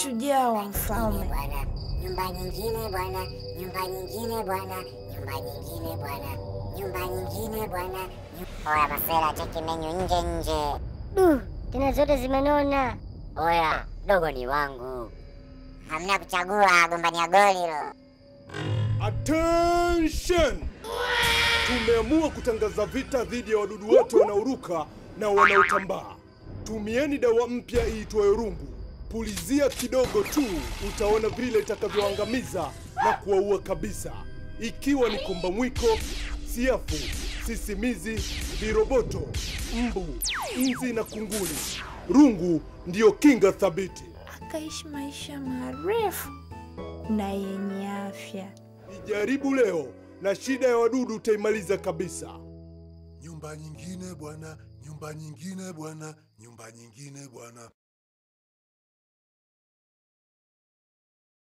shujaa wa mfalme. bwana, nyumba nyingine bwana, nyumba nyingine bwana, nyumba nyingine bwana, nyumba nyingine bwana. Oya Masela, cheki menyu nje nje. Du, tena zote zimenona. Oya, dogo ni wangu. Hamna kuchagua, gombania goli hilo. Attention! Tumeamua kutangaza vita dhidi ya wadudu wote wanaoruka na wanaotambaa. Tumieni dawa mpya iitwayo rungu. Pulizia kidogo tu, utaona vile itakavyoangamiza na kuwaua kabisa, ikiwa ni komba mwiko, siafu, sisimizi, viroboto, mbu, nzi na kunguni. Rungu ndiyo kinga thabiti. Akaishi maisha marefu na yenye afya. Ijaribu leo na shida ya wadudu utaimaliza kabisa. Nyumba nyingine bwana, nyumba nyingine bwana, nyumba nyingine bwana.